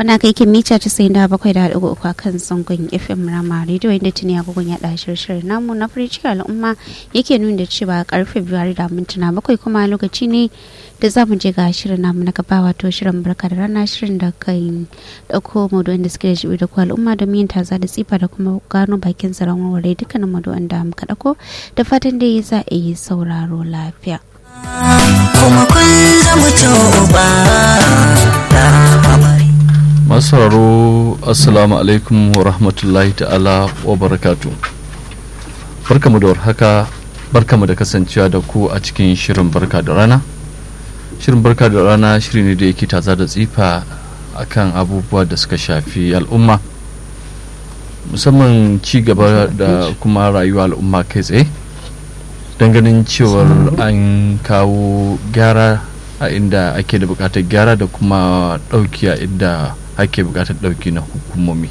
wanda kai ke mita casa'in da bakwai da haɗu uku a kan zangon fm rama rediyo inda tuni agogon ya ɗashi shirin namu na fari cikin al'umma yake nuna da cewa karfe biyar da mintuna bakwai kuma lokaci ne da za mu je ga shirin namu na gaba wato shirin barka da rana shirin da kan ɗauko maudu'in da suke da jibi da ku al'umma domin yin taza da tsifa da kuma gano bakin zaren warware dukkanin maudu'in da muka ɗauko da fatan dai za a yi sauraro lafiya. kuma kun zama ba masu sauraro assalamu alaikum wa rahmatullahi ta'ala wa barakatu barkamu da warhaka barkamu da kasancewa da ku a cikin shirin barka da rana shirin barka da rana shiri ne da yake taza da tsifa akan abubuwa da suka shafi al'umma musamman ci gaba da kuma rayuwa al'umma kai tsaye ganin cewar an kawo gyara a inda ake da bukatar gyara da kuma dauki a inda ake bukatar dauki na hukumomi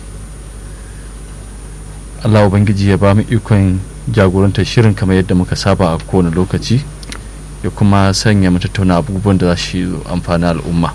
allah ubangiji ya ba mu ikon jagorantar shirin kamar yadda muka saba a kowane lokaci ya kuma sanya mu tattauna abubuwan da za shi amfani al'umma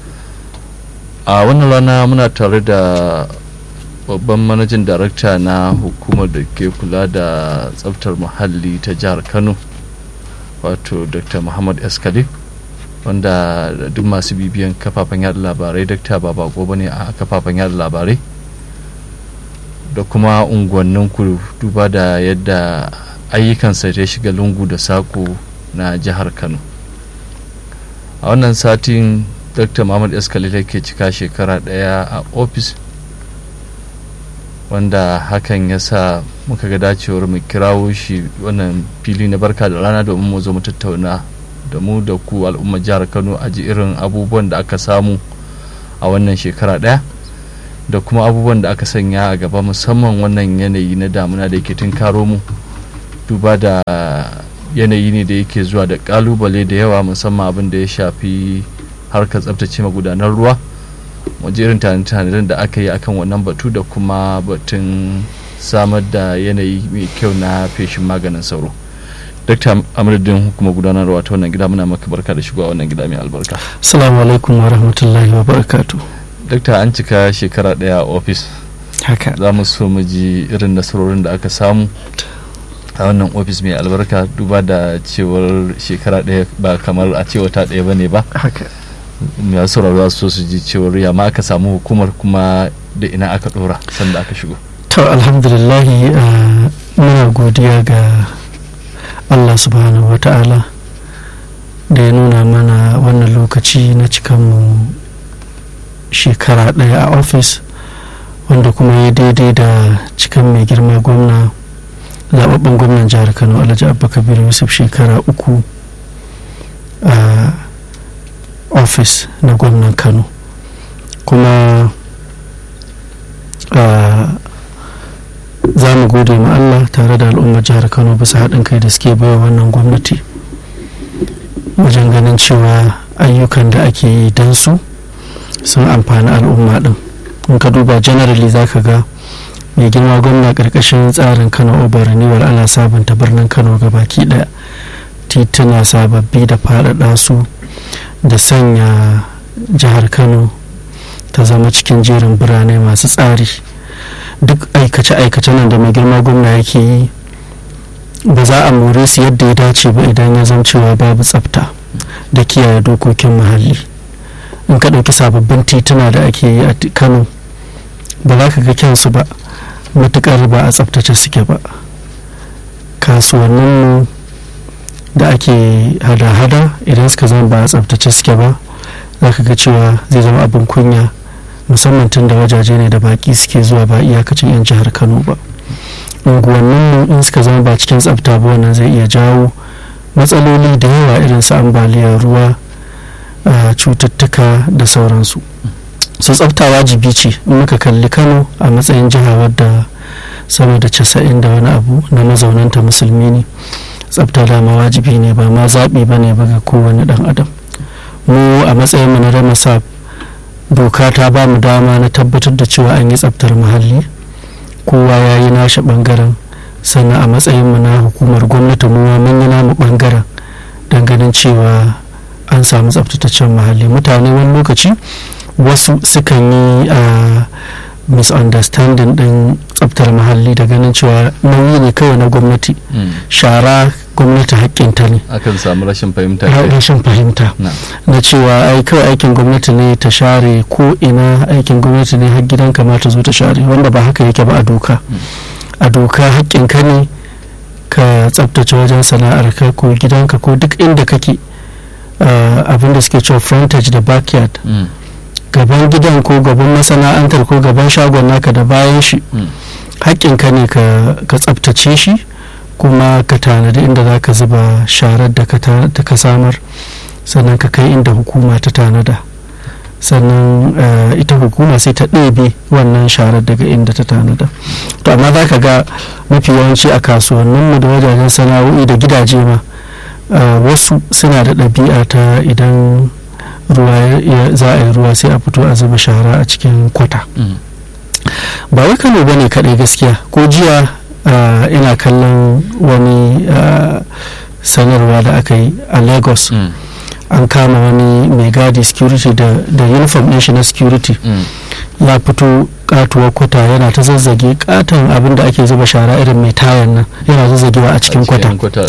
a wannan rana muna tare da babban manajan darakta na hukumar da ke kula da tsaftar muhalli ta jihar kano wato dr muhammad eskali wanda duk masu bibiyan kafafen yada labarai dakta ba bako ba ne a kafafen yada labarai da kuma unguwannin ku duba da yadda ayyukansa ya shiga lungu da sako na jihar kano a wannan satin dr muhammad eskali ke cika shekara daya a ofis wanda hakan ya sa muka ga dacewar mu kirawo shi wannan fili na barka da rana domin mu zo mu tattauna da mu da ku al'ummar jihar kano a ji irin abubuwan da aka samu a wannan shekara daya da kuma abubuwan da aka sanya a gaba musamman wannan yanayi na damuna da yake karo mu duba da yanayi ne da yake zuwa da kalubale da yawa musamman abin da ya shafi harkar tsabtace magudanar ruwa waje irin tanadin da aka yi akan wannan batu da kuma batun samar da yanayi mai kyau na feshin maganin sauro dakta amuruddin hukumar gudanarwa ta wannan gida muna maka barka da shigowa wannan gida mai albarka assalamu alaikum wa rahmatullahi wa barakatu dakta an cika shekara daya a ofis haka za mu so mu ji irin nasarorin da aka samu a wannan ofis mai albarka duba da cewar shekara daya ba kamar a cewa ta daya bane ba haka ya sauraro za su so su ji cewar ya ma aka samu hukumar kuma da ina aka dora sanda aka shigo to alhamdulillahi muna godiya ga allah subhanahu wa ta'ala da ya nuna mana wannan lokaci na cikanmu shekara ɗaya a ofis wanda kuma ya daidai da cikan mai girma gwamna zababben gwamnan jihar kano alhaji abba kabir yusuf shekara uku a ofis na gwamnan kano kuma za mu gode ma Allah tare da al'ummar jihar Kano bisa haɗin kai da suke baiwa wannan gwamnati wajen ganin cewa ayyukan da ake yi don su sun amfani al'umma ɗin in ka duba generally za ka ga mai girma gwamna ƙarƙashin tsarin kano obar renewal ana sabunta birnin kano ga baki ɗaya tituna sababbi da faɗaɗa su da sanya jihar kano ta zama cikin jerin birane masu tsari duk aikace-aikace nan da mai girma gwamna yake yi ba za a more su yadda ya dace ba idan ya zama cewa babu tsafta da kiyaye dokokin muhalli in ka ɗauki sababbin tituna da ake yi a kano ba za ka ga kyansu ba matuƙar ba a tsaftace suke ba kasuwanninmu da ake hada-hada idan suka zama ba a tsaftace suke ba za ka ga cewa zai zama abin kunya musamman tun da wajaje ne da baki suke zuwa ba iyakacin 'yan jihar kano ba unguwannin in suka zama ba cikin tsafta ba wannan zai iya jawo matsaloli da yawa irin su ambaliyar ruwa cututtuka da sauransu su tsafta wajibi ce in muka kalli kano a matsayin jiha wadda sama da casa'in da wani abu na mazaunanta musulmi ne tsafta dama wajibi ne ba ma zaɓi ba ne ba ga kowane ɗan adam mu a matsayin mu na ramasa doka ta ba mu dama na tabbatar da cewa an yi tsaftar muhalli kowa ya yi nashi ɓangaren sannan a matsayin mu na hukumar gwamnati mu mun yi namu ɓangaren don ganin cewa an samu tsaftataccen muhalli mutane wani lokaci wasu sukan yi a misunderstanding din tsabtar muhalli da ganin cewa nauyi ne kawai na gwamnati shara gwamnati haƙƙinta ne akan samu rashin fahimta rashin fahimta na cewa ai kawai aikin gwamnati ne ta share ko ina aikin gwamnati ne har gidan kamata zo ta share wanda ba haka yake ba a doka a doka haƙƙinka ne ka tsabtace wajen sana'arka ko gidanka ko duk inda kake abinda suke cewa frontage da backyard gaban gidan ko gaban masana'antar ko gaban shagon naka da bayan shi haƙƙinka ne ka tsabtace shi kuma ka tanadi inda za ka zuba sharar da ka samar sannan ka kai inda hukuma ta tanada sannan ita hukuma sai ta ɗebe wannan sharar daga inda ta tanada to amma za ka ga mafi yawanci a kasuwanninmu da wajajen sana'o'i da gidaje ma wasu suna da ɗabi'a ta idan ruwa za a yi ruwa sai a fito a zuba shara a cikin kwata ba wai kano ba ne kaɗai gaskiya ko jiya ina kallon wani sanarwa da aka yi a lagos an kama wani mai gadi security da uniform ɗin shi na security ya fito katuwar kwata yana ta zazzage katon abin da ake zuba shara irin mai tayan nan yana zazzagewa a cikin kwata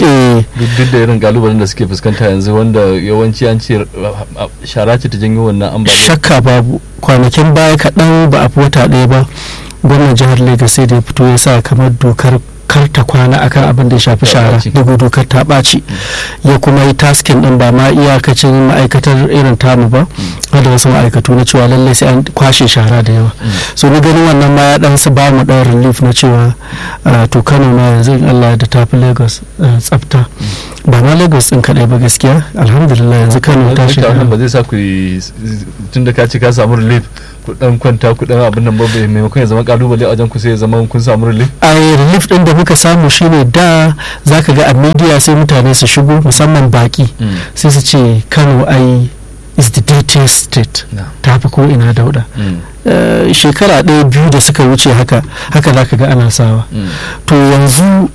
duk da irin galubalen da suke fuskanta yanzu wanda yawanci an ce shara ce ta janyo wannan ambaliyar shakka babu kwanakin baya kaɗan ba a fi wata ɗaya ba gwamnan jihar lagos sai da ya fito ya sa kamar dokar kar ta kwana akan abin da ya shafi shara daga dokar ta ɓaci ya kuma yi taskin din ba ma iyakacin ma'aikatar irin tamu ba da wasu ma'aikatu na cewa lallai sai an kwashe shara da yawa so ni ganin wannan ma ya dan su ba mu dan relief na cewa to kano ma yanzu in allah da tafi lagos tsafta ba ma lagos din kadai ba gaskiya alhamdulillah yanzu kano ta shiga ba zai sa ku tun da ka ce ka samu relief ku dan kwanta ku dan abin nan ba maimakon ya zama kalubale a wajen ku sai ya zama kun samu relief ai relief din da muka samu shine da zaka ga a media sai mutane su shigo musamman baki sai su ce Kano ai is the dirtiest state ta fi ko ina dauda shekara ɗaya biyu da suka wuce haka haka zaka ga ana sawa to yanzu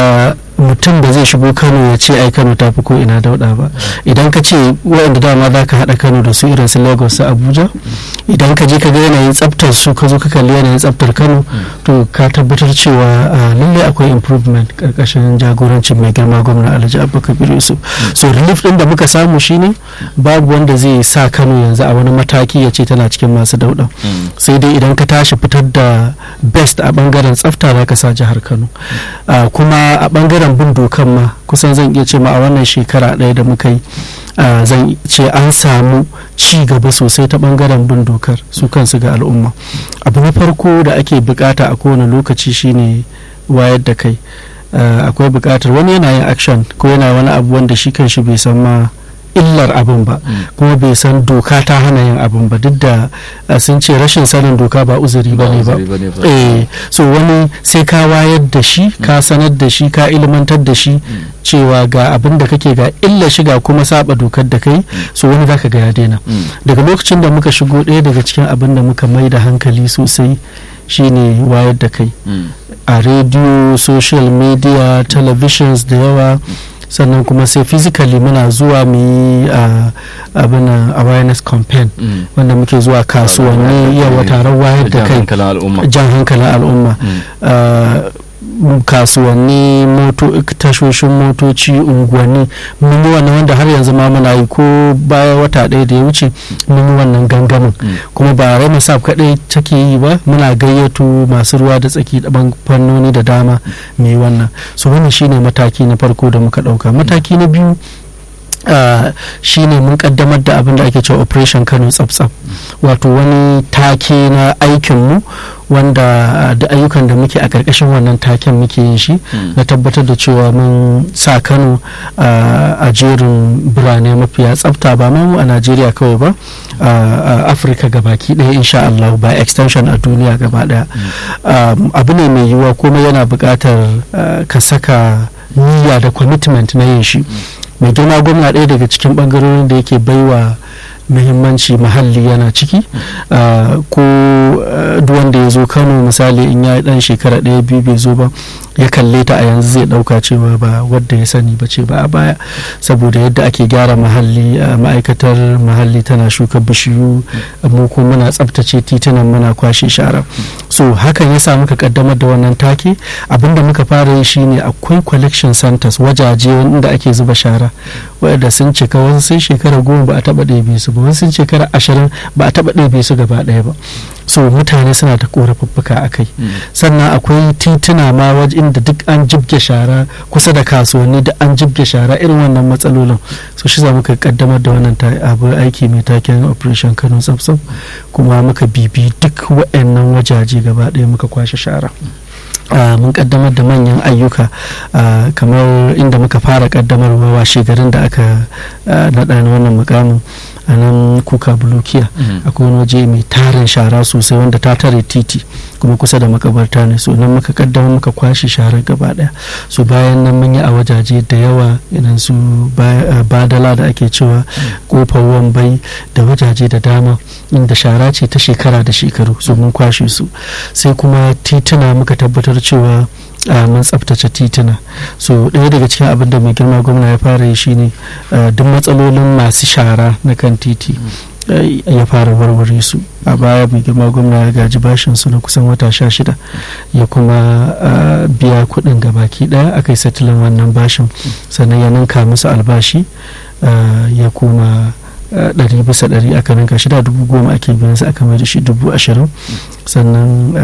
mutum da zai shigo kano ya ce ai kano ta fi ko ina dauda ba idan ka ce waɗanda dama za ka haɗa kano da su irin su lagos su abuja idan ka je ka ga yanayin tsaftar su ka zo ka kalli yanayin tsaftar kano to ka tabbatar cewa lalle akwai improvement karkashin jagorancin mai girma gwamna alhaji abubakar yusuf so relief din da muka samu shine babu wanda zai sa kano yanzu a wani mataki ya ce tana cikin masu dauda sai dai idan ka tashi fitar da best a bangaren tsafta za ka sa jihar kano kuma a bangaren bin dokan ma kusan zan iya ce ma a wannan shekara ɗaya da muka yi zan ce an samu ci gaba sosai ta bangaren bin dokar su kansu ga al'umma abu na farko da ake bukata a kowane lokaci shine wayar da kai akwai bukatar wani yana yin action ko yana wani abu wanda shi kan shi bai san ma illar abin ba kuma bai san doka ta hana yin abin ba duk da sun ce rashin sanin doka ba uzuri ba ne ba eh so wani sai ka wayar da shi ka sanar da shi ka ilmantar da shi cewa ga abin da kake ga illa shiga kuma saba dokar da kai so wani zaka ga ya daina daga lokacin da muka shigo ɗaya daga cikin abin da muka mai da hankali sosai shine wayar da kai a rediyo social media televisions da yawa sannan kuma sai physically muna zuwa mu yi abin awareness campaign wanda muke zuwa kasuwanni yawa taron wayar da kai jan hankalin al'umma kasuwanni tashoshin motoci unguwanni mun yi wannan wanda har yanzu ma muna yi ko baya wata ɗaya da ya wuce mun yi wannan gangamin kuma ba rai sab kaɗai take yi ba muna gayyato masu ruwa da tsaki da fannoni da dama mu yi wannan so wannan shine mataki na farko da muka ɗauka mataki na biyu Uh, shine mun kaddamar da abin da ake cewa operation kano tsaf wato wani take na aikinmu wanda uh, da ayyukan da muke a ƙarƙashin wannan taken muke yin shi mm. na tabbatar da cewa mun sa kano uh, a jerin birane mafiya tsafta ba mu a najeriya kawai ba a afirka gabaki ɗaya insha Allah ba extension a duniya gaba ɗaya mm. abu ne mai yiwuwa kuma yana buƙatar ka saka niyya da commitment na yin shi mm. mai girma gwamna ɗaya daga cikin ɓangarorin da yake baiwa muhimmanci muhalli yana ciki uh, ko uh, duk wanda ya zo kano misali in ya yi dan shekara ɗaya biyu bai zo ba ya kalle ta a yanzu zai ɗauka cewa ba wadda ya sani ba ce ba a baya saboda yadda ake gyara muhalli uh, ma'aikatar muhalli tana shuka bishiyu mu kuma muna tsabtace titunan muna kwashe shara so hakan ya sa muka kaddamar da wannan take abinda muka fara yi shine akwai collection centers wajaje inda ake zuba shara wadda sun cika wasu sun shekara goma ba a taba ɗebe su ba wasu sun shekara ashirin ba a taba ɗebe su gaba ɗaya ba so mutane suna da korafuffuka a kai sannan akwai tituna ma waje inda duk an jibge shara kusa da kasuwanni da an jibge shara irin wannan matsalolin so shi za muka kaddamar da wannan abu aiki mai taken operation kano tsabtsab kuma muka bibi duk waɗannan wajaje gaba ɗaya muka kwashe shara Uh, mun kaddamar da manyan ayyuka uh, kamar inda muka fara kaddamarwa washe garin da aka uh, naɗa na wannan mukamin a nan kuka bulukiya akwai wani waje mai tarin shara sosai wanda ta tare titi kuma kusa da makabarta ne so nan muka kaddamar muka kwashe sharar gaba daya so bayan nan mun yi a wajaje da yawa irin su badala da ake cewa kofar wambai da wajaje da dama inda shara ce ta shekara da shekaru so mun kwashe su sai kuma tituna muka tabbatar cewa Uh, mun tsabtace tituna so ɗaya daga cikin abin da mai girma gwamna ya fara yi shine uh, duk matsalolin masu shara na kan titi uh, ya fara warware su a baya mai girma gwamna ya gaji bashin su na kusan wata sha shida ya kuma biya kuɗin gabaki ɗaya aka yi satilin wannan bashin sannan ya ninka musu albashi ya kuma ɗari bisa ɗari aka ninka shida dubu goma ake biyan su aka mai da shi dubu ashirin sannan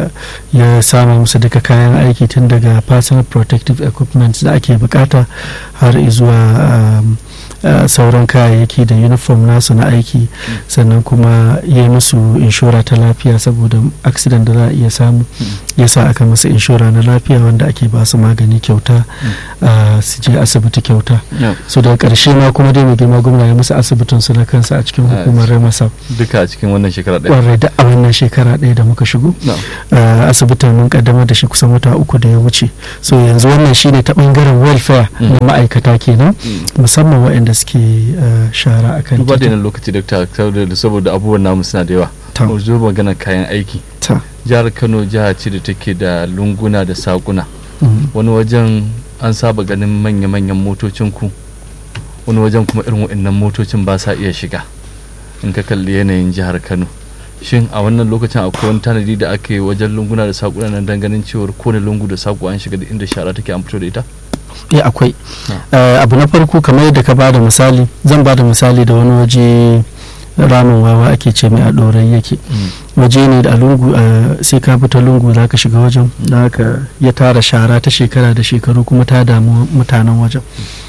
ya sama musu duka kayan aiki tun daga personal protective equipment da ake bukata har zuwa Uh, sauran kayayyaki da uniform nasu na aiki sannan kuma ya yi musu inshora ta lafiya saboda accident da za a iya samu ya sa aka musu inshora na lafiya wanda ake ba su magani kyauta uh, su je asibiti kyauta Yeah. so daga karshe ma kuma dai mai girma gwamna ya musu asibitin su na kansa a cikin hukumar remasa duka a cikin wannan shekara ɗaya kwarai da a wannan shekara ɗaya da muka shigo No. uh, asibitin mun kaddamar da shi kusan wata uku da ya wuce so yanzu wannan shine ta bangaren welfare Mm. na ma'aikata kenan Mm. musamman waɗanda suke uh, shara a kan duba da titi. yanar lokaci dokta saboda saboda abubuwan namu suna da yawa Ta. mu zo magana kayan aiki Ta. jihar kano jiha ce da take da lunguna da sakuna Mm. wani wajen an saba ganin manya-manyan motocin ku wani wajen kuma irin waɗannan motocin ba sa iya shiga in ka kalli yanayin jihar kano shin a wannan lokacin akwai wani tanadi da ake wajen lunguna da sakuna nan dan ganin cewar kowane lungu da saku an shiga da inda shara take an fito da ita eh akwai Eh, abu na farko kamar yadda ka bada misali zan bada misali da wani waje ramin wawa ake ce mai a ɗorai yake waje ne da a lungu eh, sai ka bi ta lungu za ka shiga wajen da haka ya tara shara ta shekara da shekaru kuma ta damu mutanen wajen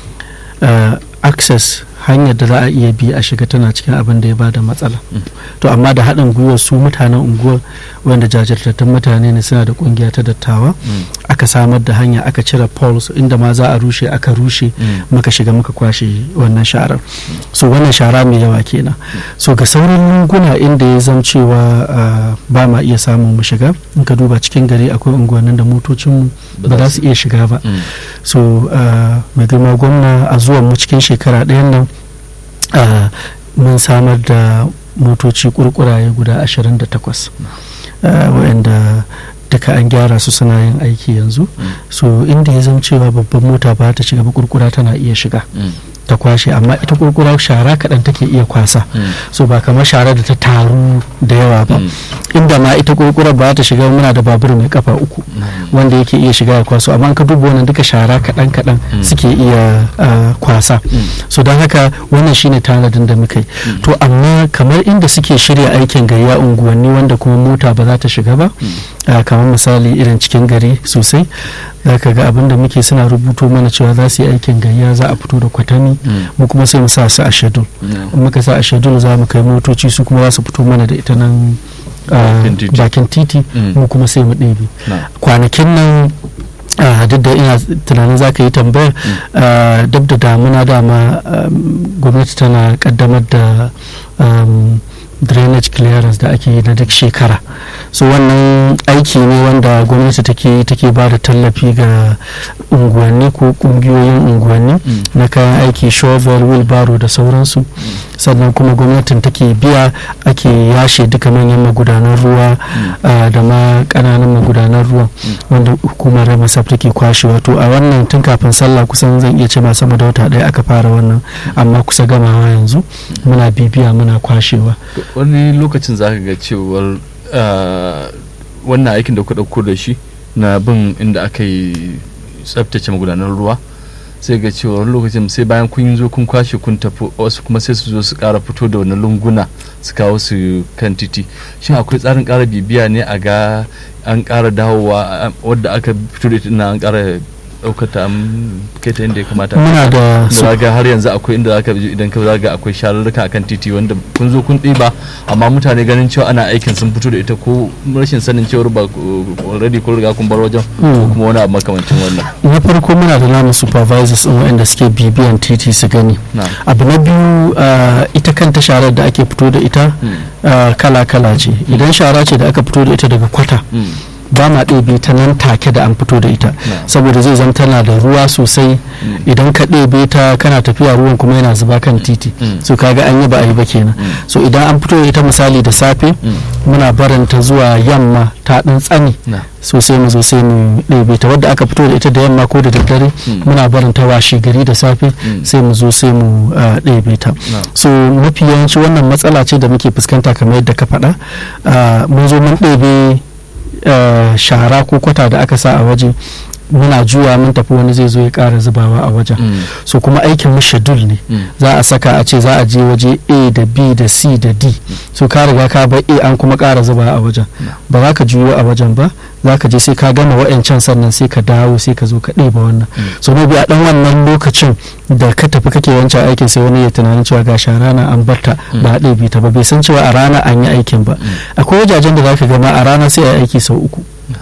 Eh, access hanyar da za a iya bi a shiga tana cikin abin da ya bada matsala to amma da haɗin gwiwar su mutanen unguwar wanda jajirtattun mutane ne suna da ƙungiya ta dattawa aka samar da hanya aka cire poles inda ma za a rushe aka rushe muka shiga muka kwashe wannan sharar so wannan shara mai yawa kenan so ga sauran lunguna inda ya zam cewa ah, ba ma iya samun mu shiga in ka duba cikin gari akwai unguwannin da motocinmu ba za su iya shiga ba so ah, mai girma gwamna a zuwan mu cikin shekara ɗayan nan ah, mun samar da motoci kurkuraye guda 28 ah, waɗanda duka an gyara su suna yin aiki yanzu so inda ya zama cewa babban mota ba ta shiga ba kurkura tana iya shiga ta kwashe amma ita kurkura shara kaɗan take iya kwasa so ba kamar shara da ta taru da yawa ba inda ma ita kurkura ba ta shiga muna da babur mai kafa uku wanda yake iya shiga ya kwaso amma in ka duba wannan duka shara kaɗan kaɗan suke iya ah, kwasa so don haka wannan shine tanadin da muka yi to amma kamar inda suke shirya aikin gayya unguwanni wanda kuma mota ba za ta shiga ba ah, kamar misali irin cikin gari sosai za ka ga abin da muke suna rubuto mana cewa za su yi aikin gayya za a fito da kwatami mu kuma sai mu sa su a shedul in muka sa a shedul za mu kai motoci su kuma za su fito mana da ita nan ah, Bakin titi. bakin titi Mm. mu kuma sai mu ɗebe na kwanakin nan ah, duk da ina tunanin za ka yi tambayar ah, duk da damuna dama um, gwamnati tana kaddamar da um, drainage clearance da ake yi na duk shekara so wannan aiki ne wanda gwamnati take take ba da tallafi ga unguwanni ko kungiyoyin unguwanni Mm. na kayan aiki shovel wheelbarrow da sauransu sannan kuma gwamnatin take biya ake yashe duka manyan magudanan ruwa ah, da ma kananan magudanan ruwan wanda hukumar ramasaf take kwashe wato a wannan tun kafin sallah kusan zan iya ce ma sama da wata ɗaya aka fara wannan amma kusa gamawa yanzu muna bibiya muna kwashewa wani lokacin za ka ga cewar ah, wannan aikin da ku ɗauko da shi na bin inda aka yi tsabtace magudanar ruwa sai ga cewa wani lokacin sai bayan kun zo kun kwashe kun tafi wasu kuma sai su zo su ƙara fito da wani lunguna su kawo su kan titi shin akwai tsarin ƙara bibiya ne a ga an ƙara dawowa a- wadda aka fito da ita na an ƙara ɗaukar ta an kai ta inda ya kamata muna da da zaga har yanzu akwai inda zaka bi idan ka zaga akwai sharurruka akan titi wanda kun zo kun ɗiba amma mutane ganin cewa ana aikin sun fito da ita ko rashin sanin cewar ba already kun riga kun bar wajen ko Mm. kuma wani abu makamancin wannan na farko muna da namu supervisors ɗin waɗanda suke bibiyan titi su gani na abu na biyu ah, ita kanta sharar da ake fito da ita ah, kala-kala ce idan shara ce da aka fito da ita daga kwata ba ma ɗebe ta nan take da an fito da ita saboda zai zama tana da ruwa sosai idan ka ɗebe ta kana tafiya ruwan kuma yana zuba kan titi Mm. so kaga an yi ba a yi ba kenan so idan an fito da ita misali da safe muna baranta zuwa yamma ta ɗan tsani na so sai mu zo sai mu ɗebe ta wadda aka fito da ita da yamma ko da daddare Mm. muna barin ta washe gari da safe Mm. sai mu zo sai mu ah, ɗebe ta na so mafi yawanci wannan matsala ce da muke fuskanta kamar yadda ka faɗa Ah, mun zo mun ɗebe ah, shara ko kwata da aka sa a waje muna juya mun tafi wani zai zo ya ƙara zubawa a wajen Mm. so kuma aikin mu shedul ne Mm. za a saka a ce za a je waje a da b da c da d so ka riga ka bar a an kuma ƙara zuba a wajen ba za ka juyo a wajen ba za ka je sai ka gama wa'yancan sannan sai ka dawo sai ka zo ka ɗeba wannan so maybe a ɗan wannan lokacin da ka tafi kake wancan aikin sai wani ya tunanin cewa ga shara na an barta ba a ɗebe ta ba bai san cewa a rana an yi aikin ba akwai wajajen da za ka gama a rana sai a yi aiki sau uku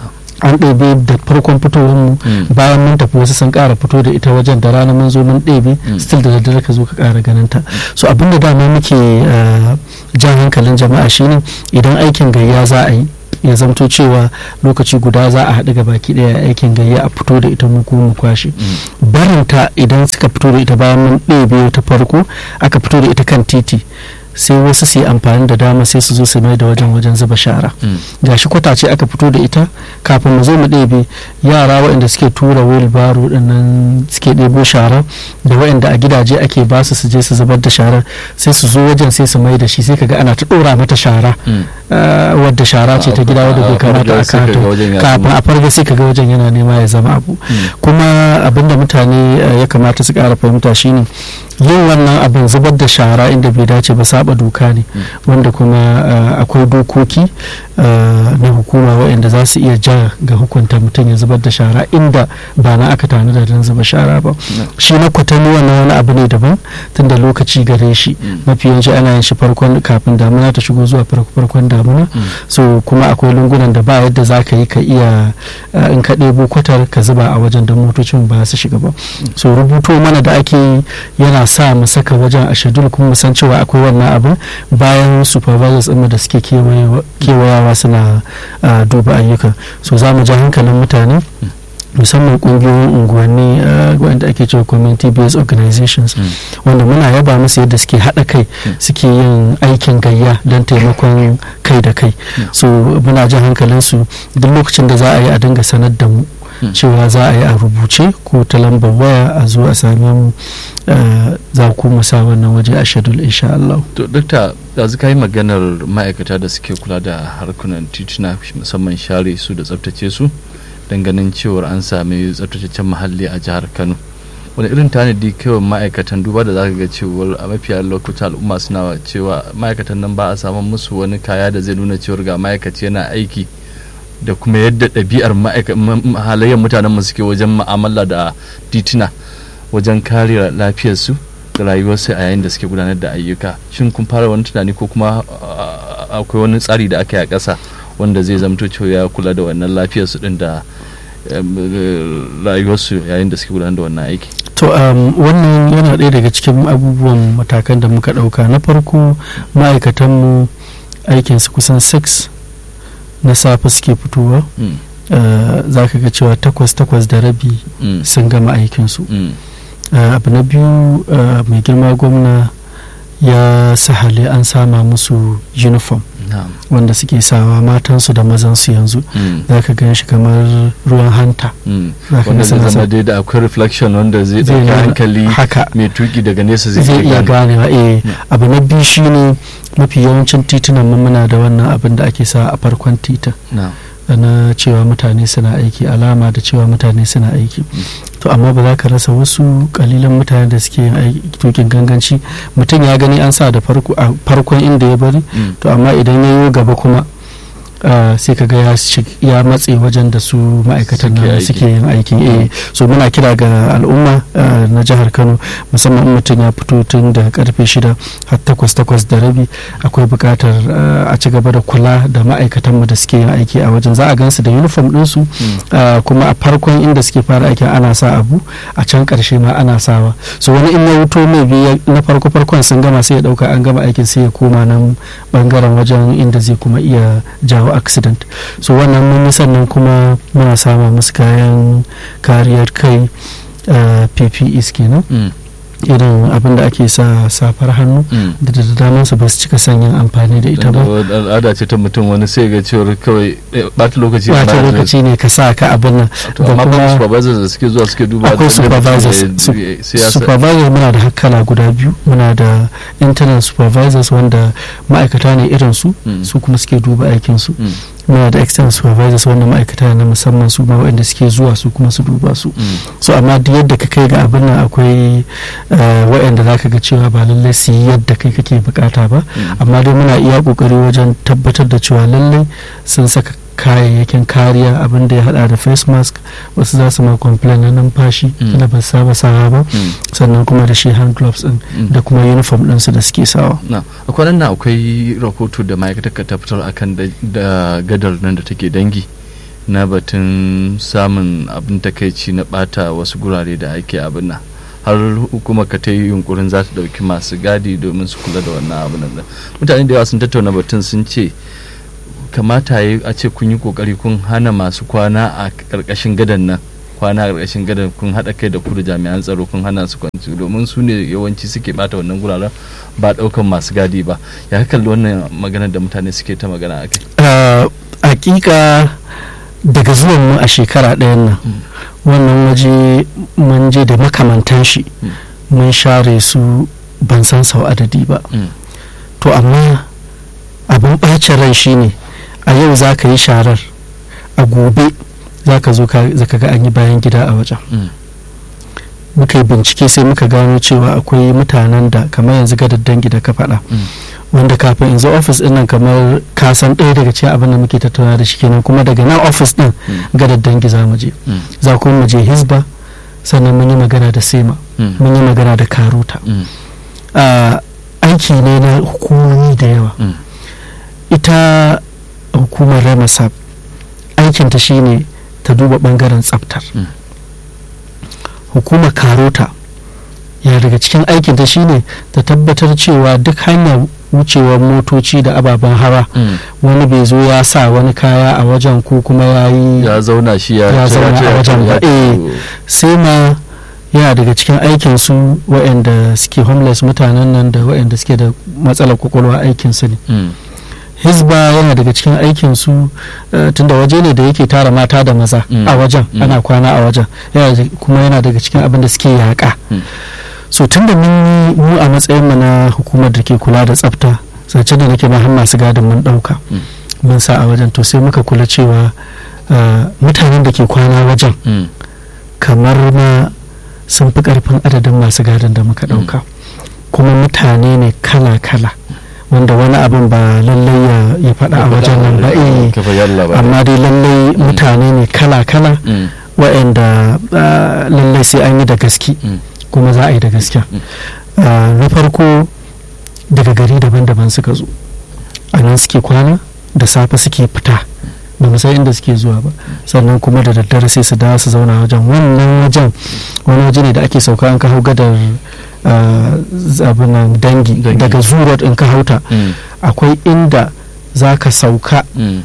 an ɗebe da farkon fitowar mu Mm. bayan mun tafi wasu sun ƙara fito da ita wajen da rana mun zo mun ɗebe Mm. still da daddare ka zo ka ƙara ganin ta so abinda dama muke uh, jan hankalin jama'a shine idan aikin gayya za a yi ya zamto cewa lokaci guda za a haɗu baki ɗaya aikin gayya a fito da ita mu kuma mu kwashe barinta idan suka fito da ita bayan mun ɗebe ta farko aka fito da ita kan titi sai wasu su yi amfani da dama sai su zo su mai da wajen wajen zuba shara Mm. gashi kwatace aka fito da ita kafin mu zo mu ɗebe yara waɗanda suke tura wheelbarrow ɗin nan suke ɗebo shara da waɗanda a gidaje ake ba su su je su zubar da shara sai su zo wajen sai su mai da shi sai kaga ana ta ɗora mata shara Mm. ah, wadda shara ce ta gida wadda bai kamata a sai kaga kato wajen ya kafin zama- a farga sai kaga wajen yana nema ya zama abu kuma abinda mutane eh, ya kamata su ƙara fahimta shine yin wannan abin zubar da shara inda bai dace ba saba doka ne wanda kuma eh, akwai dokoki eh, na hukuma waɗanda za su iya ja ga hukunta mutum ya zubar da shara inda ba na aka tanada don zuba shara ba shi na kwatami wannan wani abu ne daban tunda lokaci gare shi mafi yawanci ana yin shi farkon kafin damuna ta shigo zuwa farko- farkon damuna so kuma akwai lungunan da ba yadda za ka yi ka iya eh, in ka ɗebo kwatar ka zuba a wajen don motocin ba su shiga ba so rubuto mana da ake yi yana sa mu saka wajen a shedul kuma mu san cewa akwai wannan abin bayan supervisors ɗinmu da suke kewayewa- kewayawa suna ah, duba ayyukan so za mu ja hankalin mutane musamman kungiyoyin unguwanni ah, wanda ake cewa community based organizations wanda muna yaba musu yadda suke haɗa kai suke yin aikin gayya don taimakon kai da kai so muna jan hankalinsu duk lokacin da za a yi a dinga sanar da mu cewa za a yi a rubuce ko ta lambar waya a zo a same mu ah, za ku mu sa wannan waje a shedul insha Allah. to dokta yanzu ka yi maganar ma'aikata da suke kula da harkunan tituna musamman share su da tsabtace su don ganin cewar an sami tsabtataccen muhalli a jihar kano wani irin tanadi kawai ma'aikatan duba da zaka ga cewar a mafiya lokutan al'umma suna cewa ma'aikatan nan ba a samun musu wani kaya da zai nuna cewar ga ma'aikaci yana aiki da kuma yadda ɗabi'ar ma'aika- m- m- halayyar mutanen mu suke wajen mu'amala da tituna wajen kare lafiyarsu da rayuwarsu a yayin da suke gudanar da ayyuka shin kun fara wani tunani ko kuma a- akwai wani tsari da aka yi a ƙasa wanda zai zamto cewa ya kula da wannan lafiyarsu din da em, eh, rayuwarsu yayin da suke gudanar da wannan aiki To um, wannan yana ɗaya daga cikin abubuwan matakan da muka ɗauka na farko ma'aikatanmu aikinsu kusan 6 na safe suke fitowa Mm. uh, za ka ga cewa takwas takwas da rabi Mm. sun gama aikinsu Mm. uh, abu na biyu uh, mai girma gwamna ya sahale an sama musu uniform na'am wanda suke sawa matansu da mazansu yanzu Mm. za ka gan shi kamar ruwan hanta Mm. za ka wanda ga zai suna zama sa- dai da akwai reflection wanda zai zai ɗauki nuna- hankali haka mai tuki daga nesa zai zai iya iya gane ganewa eh Mm. abu na biyu shine mafi yawancin titunan mu muna da wannan abin da ake sa a farkon titin na'am na cewa mutane suna aiki alama da cewa mutane suna aiki to amma ba za ka rasa wasu kalilan mutane da suke yin aiki tukin ganganci mutum ya gani an sa da farko a farkon inda ya bari Mm. to amma idan ya yi gaba kuma ah, sai ka ga ya shig- ya matse wajen da su ma'aikatan Suke nan aiki. suke yin aikin eh so muna kira ga al'umma ah, na jihar kano musamman in mutum ya fito tun da karfe shida har takwas takwas da rabi akwai buƙatar ah, a ci gaba da kula da ma'aikatanmu da suke yin aiki a wajen za a gansu da uniform ɗinsu Mm. ah, kuma a farkon inda suke fara aikin ana sa abu a can ƙarshe ma ana sawa so wani in ya wuto mai biya na farko farkon sun gama sai ya ɗauka an gama aikin sai ya koma nan bangaren wajen inda zai kuma iya jawo accident so wannan mun yi sannan kuma muna sama musu kayan kariyar kai ah, PPEs kenan Mm. irin abin da ake sa safar hannu Mm. da da daman su ba su cika son yin amfani da ita ba Wanda al'ada ce ta mutum wani sai ga cewar kawai eh, ɓata lokaci wata ana- lokaci ne ka sa ka abin nan to da amma ba kuma supervisors da suke zuwa suke duba akwai da inda mutum supervisors ya- Sup- ya- sai ya sa- supervisors muna da hakkala guda biyu muna da internal supervisors wanda ma'aikata ne irin su Mm. su kuma suke duba aikin su Mm. muna da external supervisors wanda ma'aikata ne na musamman su ma waɗanda suke zuwa su kuma su duba su Mm. so amma duk yadda ka kai ga abin nan akwai eh, waɗanda za ka ga cewa ba lallai su yi yadda kai kake bukata ba Mm. amma dai muna iya kokari wajen tabbatar da cewa lallai sun saka kayayyakin kariya abin da ya hada da face mask wasu za su ma complain na numfashi Mm. da ba su saba sawa ba Mm. sannan kuma da shi hand gloves din Mm. da kuma uniform ɗinsu da suke sawa na a kwanan nan akwai rahoto da ma'aikatar ka ta fitar akan da- da gadar nan da take dangi na batun samun abin takaici na bata wasu gurare da ake abin nan har hukumar ka ta yi yunkurin za ta dauki masu gadi domin su kula da wannan abin nan mutane da yawa sun tattauna batun sun ce kamata ya a ce kun yi kokari kun hana masu kwana a karkashin gadan nan kwana a karkashin gadan kun haɗa kai da ku da jami'an tsaro kun hana su kwanci domin su ne yawanci suke bata wannan guraren ba ɗaukan masu gadi ba ya kalli wannan magana da mutane suke ta magana a kai Ah, hakika daga zuwan mu a shekara ɗayan nan wannan waje mun je da makamantan shi Mm. mun share su ban san sau adadi ba to amma abin ɓacin rai shine a yau za ka yi sharar a gobe za ka zo ka za ka ga an yi bayan gida a wajen muka yi bincike sai muka gano cewa akwai mutanen da kamar yanzu ga dangi da ka faɗa wanda kafin in zo ofis din nan kamar ka san ɗaya daga cikin abin da muke tattauna da shi kenan kuma daga nan ofis din ga dangi za mu je za kuma mu je hisba sannan mun yi magana da sema mun yi magana da karuta Ah, aiki ne na hukumomi da yawa ita hukumar remasap aikinta shine ta duba bangaren tsaftar Mm. hukumar karota ya daga cikin aikinta shine ta tabbatar cewa duk hanyar wucewar motoci da ababen hawa wani bai zo ya sa wani kaya a wajen ko kuma ya yi ya zauna shi ya Ya zauna a wajen ba, eh. sai ma yana daga cikin aikin su waɗanda suke homeless mutanen nan da waɗanda suke da matsalar kwakwalwa aikin su ne hisba yana daga cikin aikin su eh, tunda waje ne da yake tara mata da maza Mm. a wajen Mm. ana kwana a wajen Yana da- kuma yana daga cikin abin da suke yaƙa Mm. so tunda mun yi mu a matsayin mu na hukumar da ke kula da tsafta zace da nake ma har masu gadin mun ɗauka Mm. mun sa a wajen to sai muka kula cewa eh, mutanen da ke kwana wajen kamar ma sun fi karfin adadin masu gadon da muka dauka kuma mutane ne kala-kala wanda wani abin ba lallai ya- ya faɗa a wajen nan ba eh kafa yalla ba amma dai lallai mutane ne kala-kala Mm. waɗanda ah, lallai sai an yi da gaske Mm. kuma za a yi da gaske Mm. Ah, na farko daga gari daban-daban suka zo a nan suke kwana da safe suke fita ba mu san inda suke zuwa ba sannan kuma da daddare sai su dawo su zauna wajen wannan wajen wani waje ne da ake sauka an ka hau gadar ah, zabinan dangi Dangi. daga zurot in ka hauta Mm. akwai inda za ka sauka Mm. ta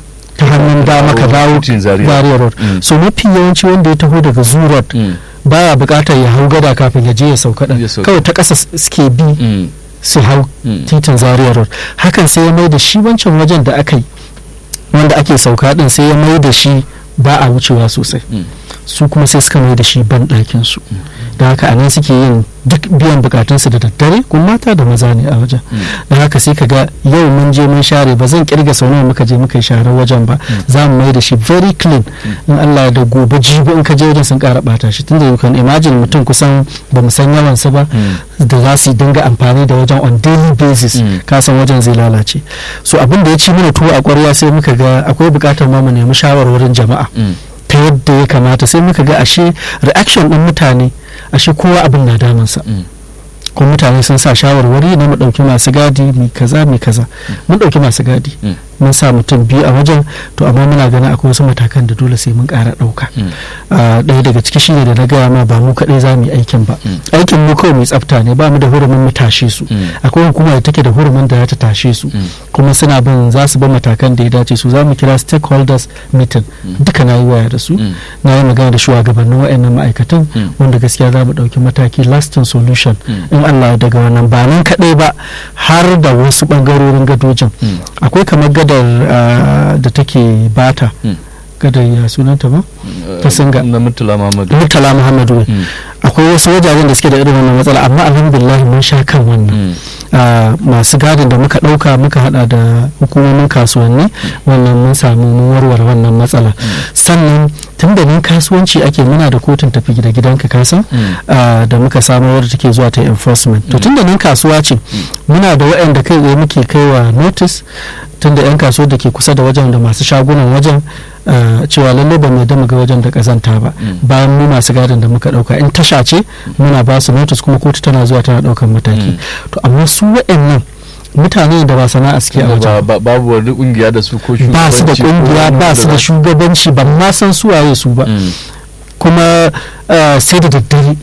hannun dama ka dawo Titin Zaria. Zaria road Mm. so mafi yawanci wanda ya taho daga zoo road Mm. baya bukatar ya hau gada kafin ya je ya sauka din Ya sauka. kawai ta ƙasa s- suke bi Mm. su hau Mm. titin zaria road hakan sai ya mai da shi wancan wajen da aka yi wanda ake sauka din sai ya mai da shi ba a wucewa sosai Mm. su kuma sai suka mai da shi ban ɗakin su da haka anan suke yin duk biyan bukatunsu da daddare kuma mata da maza ne a wajen Mm. da haka sai ka ga yau mun je mun share ba zan kirga sau nawa muka je muka yi sharar wajen ba za mu mai da shi very clean in Allah ya da gobe jibi in ka je wajen sun kara bata shi tunda you can imagine mutum kusan ba mu san yawansa ba Mm. da za su dinga amfani da wajen on daily basis Mm. ka san wajen zai lalace so abin da ya ci mana tuwo a kwarya sai muka ga akwai bukatar ma mu nemi shawarwarin jama'a Mm. ta yadda ya kamata sai muka ga ashe reaction din mutane ashe kowa abin na damunsa Mm. kuma mutane sun sa shawarwari na mu ɗauki masu gadi mai kaza mai kaza mun ɗauki masu gadi Mm. mun sa mutum biyu a wajen to amma muna ganin akwai wasu matakan da dole sai mun ƙara ɗauka Mm. Ah, ɗaya daga ciki shine da na gaya ma ba mu kaɗai za mu yi aikin ba Mm. aikin mu kawai mai tsafta ne ba mu da hurumin mu tashe su Mm. akwai hukuma da take da hurumin da za ta tashe su Mm. kuma suna bin za su bi matakan da ya dace su za mu kira stakeholders meeting duka na yi waya da su Mm. na yi magana da shugabannin wa'annan ma'aikatan Mm. wanda gaskiya za mu ɗauki mataki lasting solution Mm. in Allah ya daga wannan ba nan kaɗai ba har da wasu ɓangarorin gadojin Mm. akwai kamar gadar ah, da take bata Mm. gadar ya sunanta ba Ta singa. na mutula Muhammadu murtala muhammadu Mm. akwai wasu wajajen da suke da irin wannan matsala amma alhamdulillah mun sha kan wannan Mm. Ah, masu gadin da muka ɗauka muka hada da hukumomin kasuwanni wannan mun samu mun warware wannan matsala sannan tun da nan kasuwanci ake muna da kotun tafi gida gidanka kasan Mm. ah, da muka samu wadda take zuwa ta enforcement to tun da nan kasuwa ce muna da waɗanda kai tsaye muke kaiwa notice tun da 'yan kasuwar da ke kusa da wajen da masu shagunan wajen ah, cewa lallai ba mu yadda mu ga wajen da kazanta ba Mm. bayan mu masu gadin da muka ɗauka in tasha ce muna ba su notice kuma kotu tana zuwa tana ɗaukan mataki Mm. to amma su waɗannan mutane da ba sana'a suke a Ba- wajen ba- babu wani kungiya da su ko ba su da shugabanci ko kungiya wani ba su da za- shugabanci ba ma san su waye su ba Mm. kuma ah, sai da daddare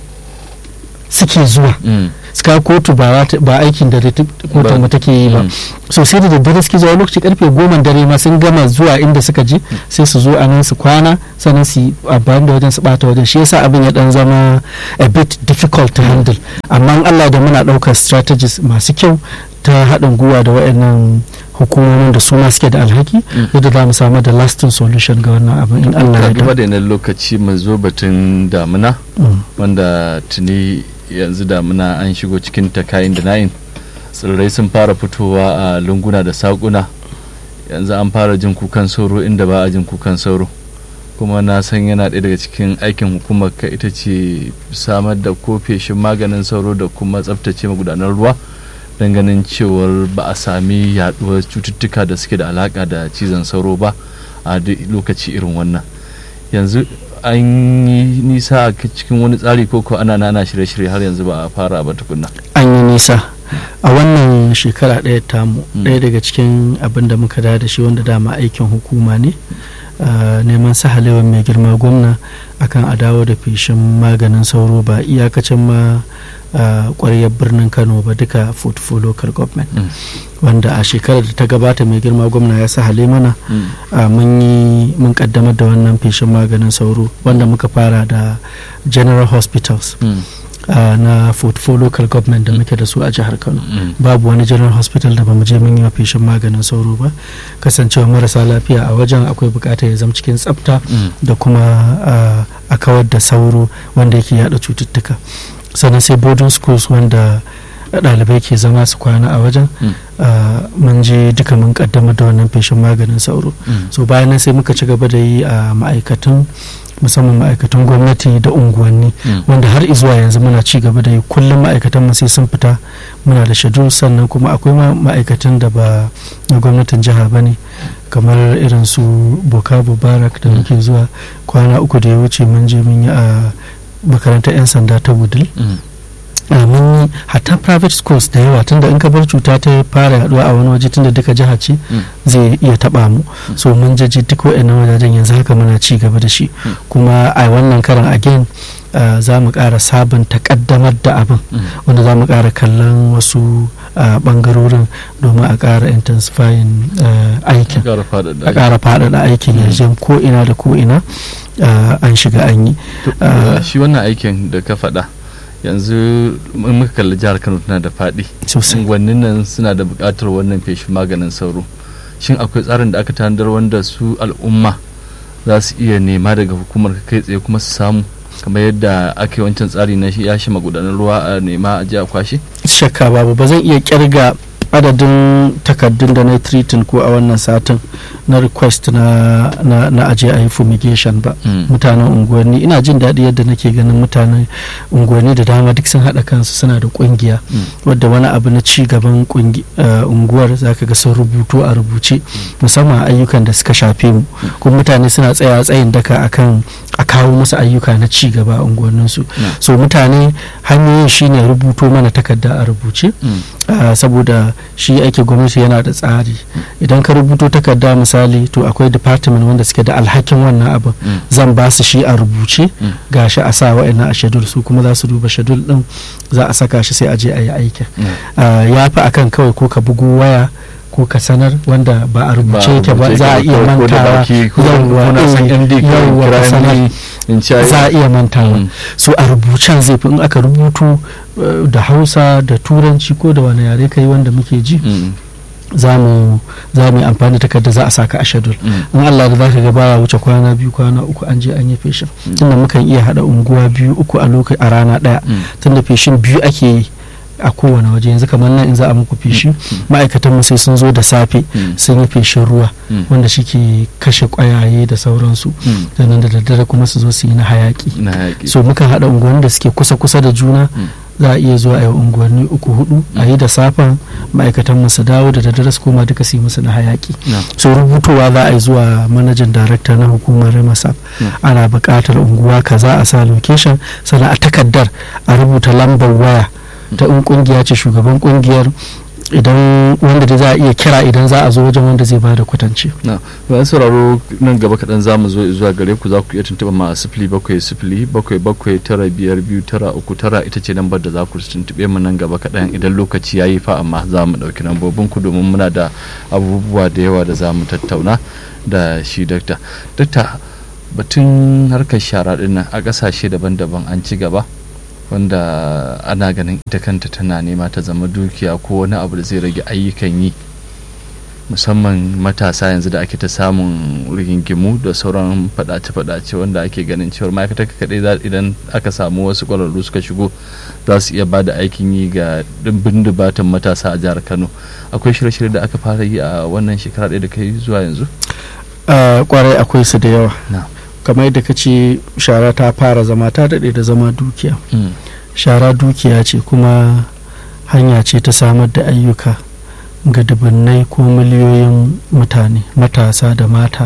suke zuwa Mm. suka kotu ba za ta- ba aikin da kotun mu take yi ba Mm. so sai da daddare suke zuwa lokaci karfe goma dare ma sun gama zuwa inda suka je sai su zo a nan su kwana sannan su yi amfani da wajen su bata wajen shi yasa abin ya dan zama a bit difficult to handle amma in Allah da muna daukar strategies masu kyau ta haɗin gwiwa da waɗannan hukumomin da su ma suke da alhaki Mm. yadda za mu samu da lasting solution ga wannan abin in Allah ya Ka duba da da yanayin lokaci mu zo batun damuna Mm. wanda tuni yanzu damuna an shigo cikin ta kayan da nayin tsirrai sun fara fitowa a lunguna da saƙuna yanzu an fara jin kukan sauro inda ba a jin kukan sauro kuma na san yana ɗaya daga cikin aikin hukumar ka ita ce samar da ko feshin maganin sauro da kuma tsaftace magudanar ruwa don ganin cewar ba a sami yaduwar cututtuka da suke da alaka da cizon sauro ba a duk lokaci irin wannan yanzu an yi nisa a cikin wani tsari ko ko ana nana shirye-shirye har yanzu ba a fara ba tukunna an yi nisa a wannan shekara ɗaya tamu Mm. ɗaya daga cikin abin da muka da da shi wanda dama aikin hukuma ne ah, neman sahalewar mai girma gwamna akan a dawo da feshin maganin sauro ba iyakacin ma ƙwaryar birnin kano ba duka food for local government Mm. wanda a shekarar da ta gabata mai girma gwamna ya sahale mana Mm. ah, mun yi mun kaddamar da wannan feshin maganin sauro wanda muka fara da general hospitals Mm. uh, na food for local government da muke da su a jihar kano Mm. babu wani general hospital da bamu je mun yi wa feshin maganin sauro ba kasancewa marasa lafiya a wajen akwai bukatar ya zama cikin tsafta Mm. da kuma uh, a kawar da sauro wanda yake yada cututtuka sannan sai boarding schools wanda ɗalibai ke zama su kwana a wajen Mm. uh, mun je duka mun kaddamar da wannan feshin maganin sauro Mm. so bayan nan sai muka ci gaba da yi a ma'aikatan musamman ma'aikatan gwamnati da unguwanni Mm. wanda har izuwa yanzu muna ci gaba da yi kullum ma'aikatan mu sai sun fita muna da shadu sannan kuma akwai ma ma'aikatan da ba na gwamnatin jiha ba ne kamar irin su boka barak da muke zuwa kwana uku da ya wuce mun je mun yi a makarantar 'yan sanda ta wudil Mm. a mun yi hatta private schools da yawa tunda in ka bar cuta ta fara yaduwa a wani waje tunda duka jiha ce Mm. zai iya taba mu so mun jaji duk waɗannan wajajen yanzu haka muna ci gaba da shi Mm. kuma a wannan karan again uh, za mu ƙara sabunta ƙaddamar da abin Mm. wanda za mu ƙara kallon wasu a bangarorin domin a ƙara intensifying eh, aikin ƙara faɗaɗa a ƙara faɗaɗa aikin yanzu ko ina da ko ina eh, an shiga an yi To, Ah. shi wannan aikin da ka faɗa yanzu in muka kalli jihar kano tana da faɗi sosai unguwannin nan suna da buƙatar wannan feshin maganin sauro shin akwai tsarin da aka tanadar wanda su al'umma za su iya nema daga hukumar kai tsaye kuma su samu kamar yadda aka yi wancan tsari na shi ya shi magudanar ruwa a nema a ji a kwashe shakka babu ba zan iya kirga adadin takardun da na treating ko a wannan satin na request na, na, na aje a yi fumigation ba Mm. mutanen unguwanni ina jin daɗi yadda nake ganin mutanen unguwanni da dama duk sun haɗa kansu suna da ƙungiya Mm. wadda wani abu na ci gaban ƙungi- eh, unguwar zaka ga sun rubutu a rubuce musamman ayyukan da suka shafe mu kuma mutane suna tsaya tsayin daka akan a kawo musu ayyuka na ci gaba a unguwanninsu Mm. so mutane hanyoyin shine rubuto mana takarda a rubuce Mm. Ah, saboda shi ake gwamnati yana da tsari idan ka rubuto takarda misali to akwai department wanda suke da alhakin wannan abin Mm. zan ba su shi a rubuce Mm. gashi a sa wa'annan a shedul su kuma za su duba shedul din za a saka shi sai a je a yi aikin Mm. Ah, ya fi akan kawai ko ka bugu waya ko ka sanar wanda ba a rubuce Ba yake ba rubuce za a yake iya ba, ko da mantawa baki, ko yawwa, kuna son eh, MD ka yawwa, kira ka sanar. MD in ci za a iya mantawa Mm. so a rubucen zai fi in aka rubutu eh, da hausa da turanci ko da wani yare kai wanda muke ji Mm. za mu za mu yi amfani da takarda za a saka a shadul Mm. in Allah da zaka ga baya wuce kwana biyu kwana uku an je an yi feshin tunda mukan iya hada unguwa biyu uku a lokaci a rana daya Mm. tunda feshin biyu ake yi a kowane waje yanzu kamar nan in za a muku feshi ma'aikatan mu sai sun zo da safe Mm. sun yi feshin ruwa Mm. wanda shi ke kashe kwayaye da sauransu Mm. sannan da daddare kuma su zo su yi na hayaki na yaƙi so mukan haɗa unguwanni da suke kusa-kusa da juna Mm. za a iya zuwa a yi unguwanni uku hudu a yi da safen ma'aikatan mu su dawo da daddare su koma duka su yi musu na hayaki na so rubutowa za a yi zuwa manajan darakta na hukumar remasap Mm. ana buƙatar unguwa kaza a sa location sannan a takaddar a rubuta lambar waya ta in kungiya ce shugaban kungiyar idan wanda da za a iya kira idan za a zo wajen wanda zai bada kwatance na bayan sauraro nan gaba kaɗan za mu zo zuwa gare ku za ku iya tuntuɓa ma sifili bakwai sifili bakwai bakwai tara biyar biyu tara uku tara ita ce lambar da za ku tuntuɓe mu nan gaba kaɗan idan lokaci ya yi fa amma za mu ɗauki lambobin ku domin muna da abubuwa da yawa da za mu tattauna da shi dakta dakta batun harkar shara ɗin nan a ƙasashe daban-daban an ci gaba wanda ana ganin ita kanta tana nema ta zama dukiya ko wani abu da zai rage ayyukan yi musamman matasa yanzu da ake ta samun rigingimu da sauran fadace-fadace wanda ake ganin cewar ma'aikatar kaɗai za idan aka samu wasu ƙwararru suka shigo za su iya ba da aikin yi ga dimbin dubatan matasa a jihar kano akwai shirye-shirye da aka fara yi a wannan shekara ɗaya da kai zuwa yanzu kwarai akwai su da yawa na kamar yadda ka ce shara ta fara zama ta daɗe da zama dukiya shara dukiya ce kuma hanya ce ta samar da ayyuka ga dubunnai ko miliyoyin mutane matasa da mata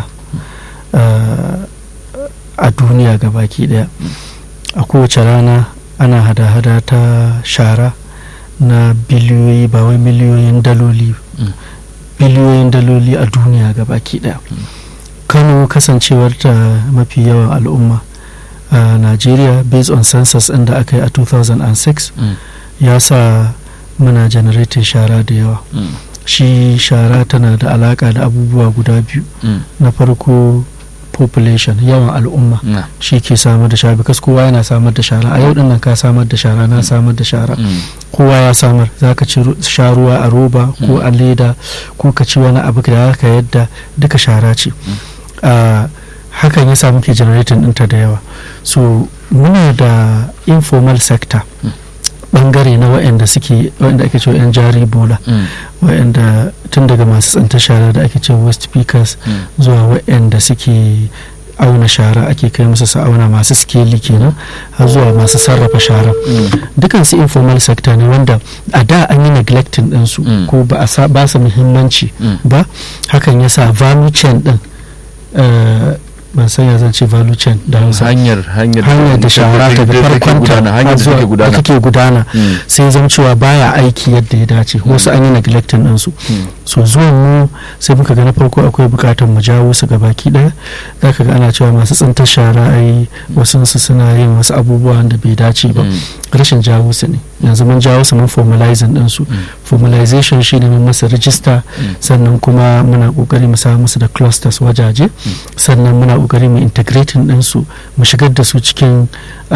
uh, a duniya baki daya a kowace rana ana hada-hada ta shara na biliyoyi ba wai miliyoyin daloli Mm. biliyoyin daloli a duniya baki daya kano kasancewar ta mafi yawan al'umma a nigeria based on census ɗin da aka yi a 2006 ya sa muna generating shara da yawa shi shara tana da alaka da abubuwa guda biyu na farko population yawan al'umma na shi ke samar da shara because kowa yana samar da shara a yau din nan ka samar da shara na samar da shara kowa ya samar za ka ci ru- sha ruwa a roba ko a leda ko ka ci wani abu da ka yadda duka shara ce Ah, hakan ya sa muke generating ɗinta da yawa so muna da informal sector Mm. bangare na waɗanda suke waɗanda ake cewa 'yan jari bola waɗanda tun daga masu tsantar shara da ake cewa west speakers zuwa waɗanda suke auna shara ake kai musu su auna masu skeli kenan har zuwa masu sarrafa shara dukansu informal sector ne wanda a da an yi neglecting ɗinsu Mm. ko ba a sa- ba su muhimmanci ba hakan ya sa value chain ɗin eh, ban san ya zan ce value chain da hausa hanyar hanyar hanyar da shara daga farkonta hanyar har da zuwa take da gudana take gudana Mm. sai zan cewa baya aiki yadda ya dace wasu an yi neglecting ɗinsu Mm. so zuwan mu sai muka ga na farko akwai bukatar mu jawo su ga baki daya za ka ga ana cewa masu tsintar shara ai wasu su suna yin wasu abubuwan da bai dace ba Mm. rashin jawo su ne yanzu mun jawo su mun formalizing din su Mm. formalization shine mun masa rijista sannan kuma muna kokari mu samu musu da clusters wajaje sannan muna kokari mu integrating ɗinsu mu shigar da su cikin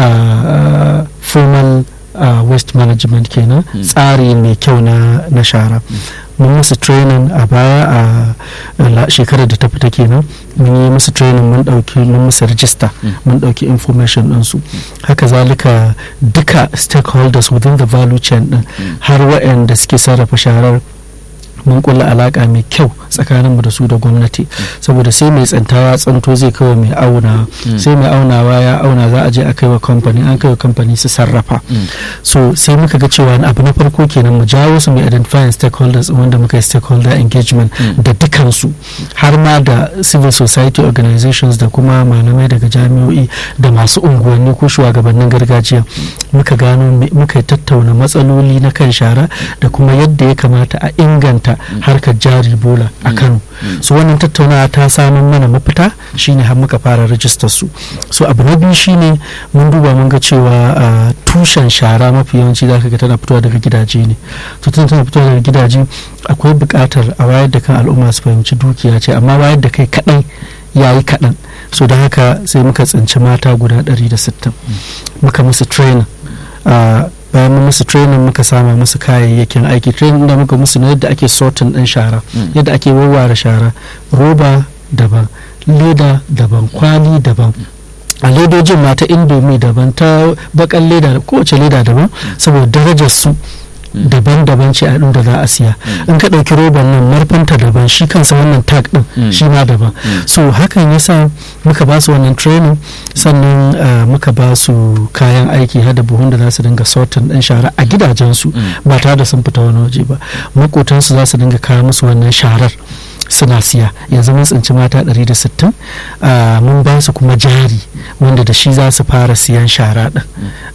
uh, formal uh, waste management kenan tsari mai kyau na, na shara mun musu training a baya a shekarar da ta fita kenan mun yi musu training mun dauki mun musu register mun dauki information ɗinsu haka zalika duka stakeholders within the value chain din har waɗanda suke sarrafa sharar mun kulla alaka mai kyau tsakaninmu da su da gwamnati saboda sai mai tsanta ya tsanto zai kawai mai auna sai mai aunawa ya auna za a je a kaiwa kamfani an kaiwa kamfani su sarrafa so sai muka ga cewa abu na farko kenan mu jawo su mai identifying stakeholders wanda muka yi stakeholder engagement da dukansu har ma da civil society organizations da kuma malamai daga jami'o'i da masu unguwanni ko shugabannin gargajiya muka gano muka tattauna matsaloli na kan shara da kuma yadda ya kamata a inganta harkar jari bola a kano so wannan tattaunawa ta samun mana mafita shine har muka fara rajistar su so abu na biyu shine mun duba mun ga cewa tushen shara mafi yawanci zaka ga tana fitowa daga gidaje ne to tana tana fitowa daga gidaje akwai buƙatar a wayar da kan al'umma su fahimci dukiya ce amma wayar da kai kaɗai yayi kaɗan so da haka sai muka tsinci mata guda 160 muka musu training bayan mun musu training muka sama musu kayayyakin aiki training da muka musu na yadda ake sorting din shara yadda ake warware shara roba daban leda daban kwali daban a ledojin ma ta indomi daban ta bakan leda kowace leda daban saboda darajar su daban-daban ce a da za a siya in ka ɗauki roban nan marfanta daban shi kansa wannan tag ɗin shi ma daban so hakan yasa muka ba su wannan training sannan muka ba su kayan aiki hada buhun da za su dinga sortin ɗin shara a gidajensu ba tare da sun fita wani waje ba makotansu za su dinga kawo musu wannan sharar suna siya yanzu mun tsinci mata 160 mun ba su kuma jari wanda da shi za su fara siyan shara din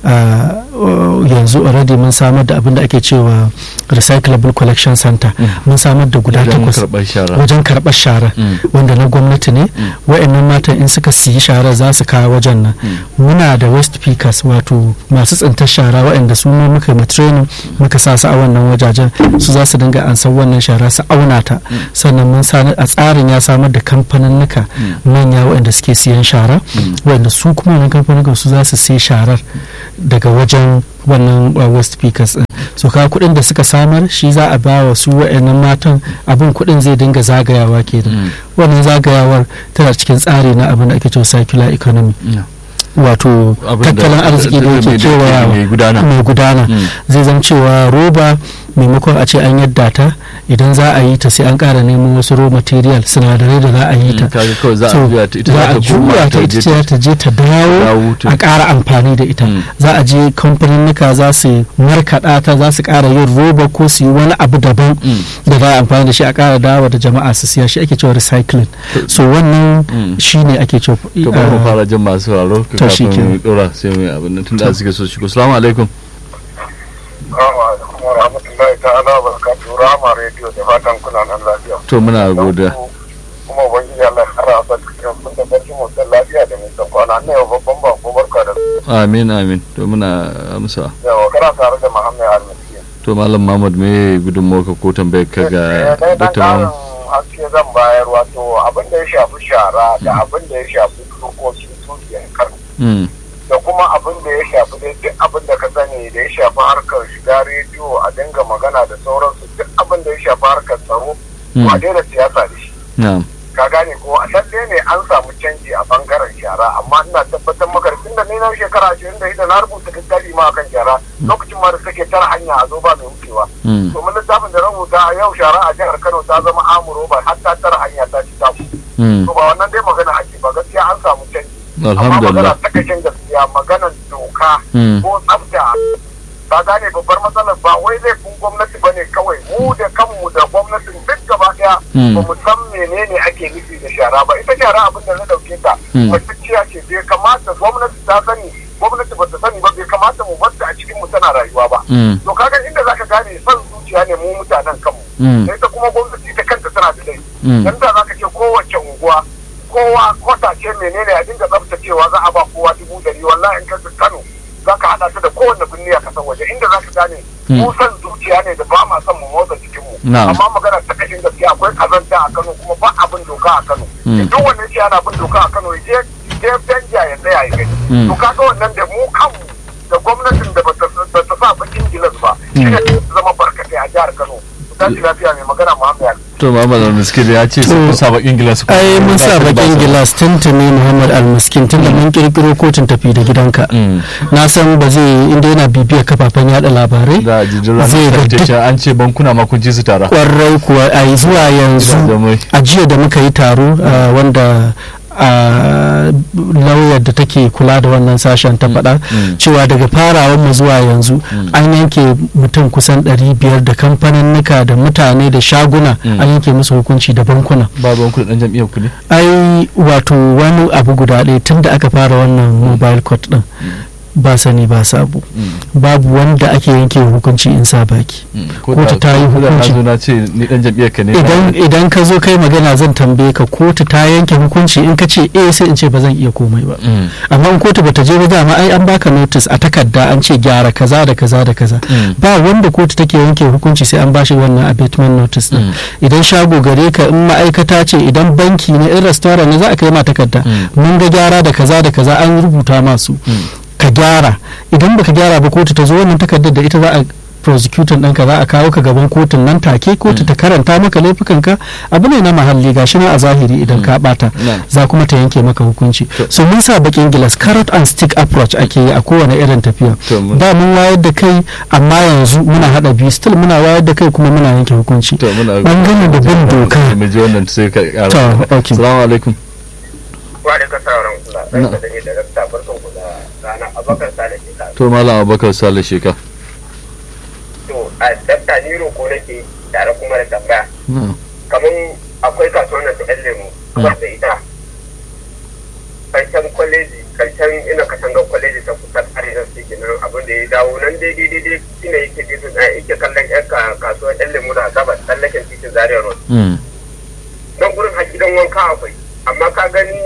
yanzu already mun samar da abin da ake cewa recyclable collection center mun samar da guda takwas wajen karɓar shara wanda na gwamnati ne wa'annan matan in suka siyi shara za su kawo wajen nan muna da west pickers wato masu tsintar shara wa'anda su ne muka yi training muka sa su a wannan wajajen su za su dinga ansan wannan shara su auna ta sannan mun a tsarin ya samar da kamfaninnika manya waɗanda suke siyan shara waɗanda su kuma wannan kamfanin su za su sai sharar daga wajen wannan west speakers din so ka kuɗin da suka samar shi za a ba wa su waɗannan matan abin kuɗin zai dinga zagayawa kenan wannan zagayawar tana cikin tsari na abin da ake cewa circular economy wato tattalin arziki da yake kewayawa mai gudana zai zama cewa roba maimakon a ce an yadda ta idan za a yi ta sai an kara neman wasu raw material sinadarai da za a yi ta za a juya ta ita ce ta je ta dawo a kara amfani da ita za a je kamfaninnika za su markaɗa ta za su kara yin roba ko su yi wani abu daban da za a amfani da shi a kara dawo da jama'a su siya shi ake cewa recycling so wannan shi ne ake cewa to ba mu fara jin masu sauraro kafin mu dora sai mu abin nan tunda suke so shi assalamu alaikum wa rahmatullahi ta'ala wa barakatuhu rama rediyo da fatan kuna nan lafiya to muna godiya kuma ubangiji Allah ya kara sa cikin kun da barci mu da lafiya da mai san kwana ne babban ba ko barka da amin amin to muna amsa yawa kana tare da Muhammad Al-Miskin to malam Muhammad me gudunmuwa ka ko tambayar ka ga Dr. Muhammad haske zan bayar wato abin da ya shafi shara da abin da ya shafi dokokin tuziyar kar da kuma abin da ya shafi dai duk abin da ka sani da ya shafi harkar shiga rediyo a dinga magana da sauransu duk abin da ya shafi harkar tsaro ko a daina siyasa da shi ka gane ko a lalle ne an samu canji a bangaren shara amma ina tabbatar maka tun da ni na shekara ashirin da ita na rubuta littafi ma akan shara lokacin ma da suke tara hanya a zo ba mai wucewa to mun littafin da rubuta a yau shara a jihar Kano ta zama amuro ba har ta tara hanya ta ci ta to ba wannan dai magana ake ba gaskiya an samu canji alhamdulillah ta kashin gaskiya maganar doka ko tsafta ba gane babbar matsalar ba wai laifin gwamnati bane kawai mu da kanmu da gwamnatin duk gaba daya ba mu san menene ake nufi da shara ba ita shara abin da na dauke ta matacciya ce bai kamata gwamnati ta sani gwamnati ba ta sani ba bai kamata mu bar a cikin mu tana rayuwa ba to kaga inda zaka gane son zuciya ne mu mutanen kanmu sai ta kuma gwamnati ta kanta tana da laifi dan da zaka ce kowace unguwa kowa kwata ce menene a dinga tsaftacewa za a ba kowa dubu dari wallahi in ka Kano za ka haɗa ta da kowanne birni a kasar waje inda za ka gane mu san zuciya ne da ba ma son mu motsa jikinmu Na'am. amma magana ta kashin gaskiya akwai kazanta a Kano kuma ba abin doka a Kano Mm. duk wannan shi ana bin doka a Kano ya je je danja ya tsaya ya gani Mm. to kaga wannan da mu kanmu da gwamnatin da bata bata sa bakin gilas ba shi ne zama barkatai a jihar Kano tashi lafiya mai magana Muhammad to Muhammad Al-Miskin ya ce sun sa bakin gilas ko ai mun ba sa su ba bakin su. gilas tuntuni muhammad almiskin tun da mun kirkiro kotun tafi da gidanka Mm. na san ba zai inda yana bibiyar kafafen yada labarai da jijin Zai ga ranar duk- ta an ce bankuna ma kun ji su tara kwarai kuwa a zuwa yanzu Da mai. a jiya da muka yi taro uh, wanda a lauyar da take kula da wannan sashen ta faɗa mm. cewa daga farawar mu zuwa yanzu an yanke mutum kusan 500 da kamfaninnika da mutane da shaguna Mm. an yanke musu hukunci da bankuna ba banku da dan jam'iyyar ku ne ai wato wani abu guda ɗaya tun da aka fara wannan mobile court din ba sani ba sabo babu wanda ake yanke hukunci in sa baki Kotu ta yi ko da hukunci. na zo na ce ni dan jam'iyyar ka ne idan idan ka zo kai magana zan tambaye ka kotu ta yanke hukunci in ka ce eh sai in ce ba zan iya komai ba Mm. amma in kotu bata je ba dama ai an baka notice a takarda an ce gyara kaza da kaza da kaza Mm. ba wanda kotu take yanke hukunci sai an bashi wannan abatement notice din Mm. idan shago gare ka in ma'aikata ce idan banki ne in restaurant ne za a kai ma takarda Mm. mun ga gyara da kaza da kaza an rubuta masu ka gyara idan baka gyara ba kotu ta zo wannan takardar da ita za a prosecutor ɗinka za a kawo ka gaban kotun nan take kotu ta karanta maka laifukanka abu ne na mahalli gashi nan a zahiri idan ka bata Na'am. za kuma ta yanke maka hukunci so mun sa bakin gilas carrot and stick approach ake yi a kowane irin tafiya To, mun- da mun wayar da kai amma yanzu muna hada biyu still muna wayar da kai kuma muna yanke hukunci to muna bangaren da bin doka mu je wannan sai ka kara To, okay. assalamu alaikum wa da ka sauran kula Na. da ne da rasta barkan ku da rana abakar sale ke ka to malam abubakar sale sheka to a dabta ni roko nake tare kuma da tambaya na'am kamar akwai kasuwan nan ta yan lemu kuma da ita karshen kwaleji karshen ina katangar kwaleji ta kusa arewa su ke nan abin da ya dawo nan daidai daidai shi ne yake titin a yake kallon yan ka- kasuwar yan lemu da gabas tsallaken titin zaria road Mm. nan gurin har gidan wanka akwai amma ka gani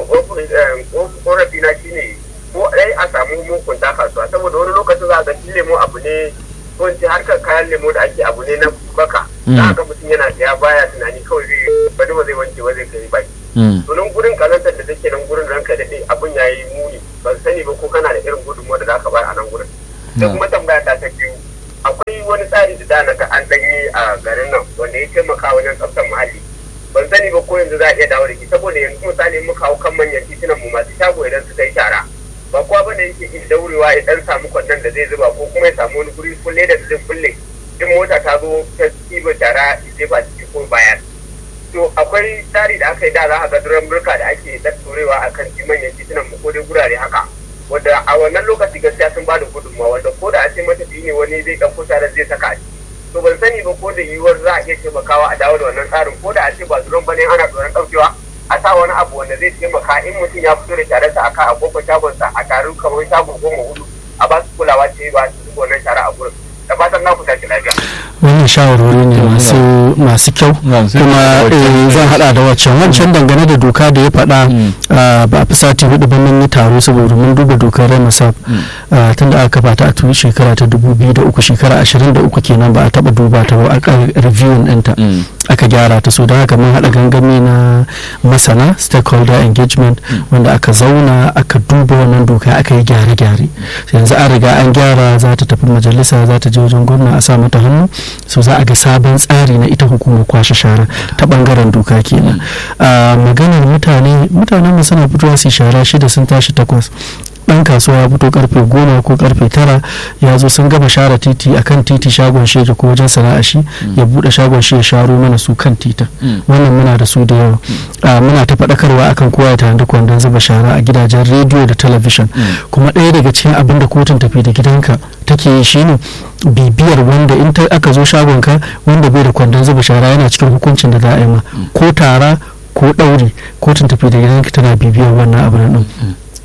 korafi na shi ne ko dai a samu mukunta kasuwa saboda wani lokacin za a ga shi lemo abu ne ko in ce harkar kayan lemo da ake abu ne na baka za a ga mutum yana ya baya tunani kawai zai bari ba zai wanke ba zai kai baki Mm. to nan gurin kazantar da take nan gurin ranka daɗe abin ya yi muni ban sani ba ko kana da irin gudunmuwa da za ka bayar a nan gurin da kuma tambaya ta ta biyu akwai wani tsari da dana ka an danyi a garin nan wanda ya taimaka wajen tsaftar muhalli ban sani ba ko yanzu za a iya dawo da shi saboda yanzu misali in muka hau kan manyan titunan mu masu shago idan suka yi shara ba kowa ba da yake iya daurewa ya dan samu kwandon da zai zuba ko kuma ya samu wani guri kulle da zai kulle in mota ta zo ta ɗiba shara ya jefa ciki ko bayar to akwai tsari da aka yi da za a ga duran burka da ake ɗatturewa a kan manyan titunan mu ko dai gurare haka wanda a wannan lokaci gaskiya sun ba da gudunmawa wanda ko da a ce matafiyi ne wani zai ɗauko tare zai saka a ciki to ban sani ba ko da yiwuwar za a iya taimakawa a dawo da wannan tsarin ko da a ce ba duran bane ana tsoron ɗaukewa a sa wani abu wanda zai taimaka in mutum ya fito da sharansa a kan a kofar shagonsa a taru kamar shago goma hudu a ba su kulawa ce ba su zuba wannan shara a gurin da fatan na ku tashi lafiya. wannan shawarwari ne masu masu kyau Na'am, sai kuma ka faɗa eh, waccan. zan hada da waccan wancan dangane da doka da ya faɗa Mm. ah, ba a fi sati hudu ba mun yi taro saboda mun duba dokar remasap tun da aka kafa ta a tuni shekara ta dubu biyu da uku shekara ashirin da uku kenan ba a taɓa duba ta ba a reviewing ɗinta Mm. aka gyara ta so da haka mun haɗa gangami na masana stakeholder engagement wanda aka zauna aka duba wannan doka aka yi gyare-gyare yanzu an riga an gyara za ta tafi majalisa za ta je wajen gwamna a sa mata hannu so za a ga sabon tsari na ita hukumar kwashe shara ta bangaren doka kenan a maganar mutane mutanen mu suna fitowa su yi shara shida sun tashi takwas dan kasuwa ya fito karfe goma ko karfe tara ya zo sun gama share titi akan titi shagon shege ko wajen sana'a shi ya bude shagon shi ya sharo mana su kan titin Mm. wannan muna da su da yawa Ah, muna ta faɗakarwa akan kowa ya tanadi kwandon zuba shara a gidajen rediyo da talabishin kuma ɗaya daga cikin abin da kotun tafi da gidanka take yi shine bibiyar wanda in ta aka zo shagonka wanda bai da kwandon zuba shara yana cikin hukuncin da za a yi ma ko tara ko ɗauri kotun tafi da gidanka tana bibiyar wannan abin din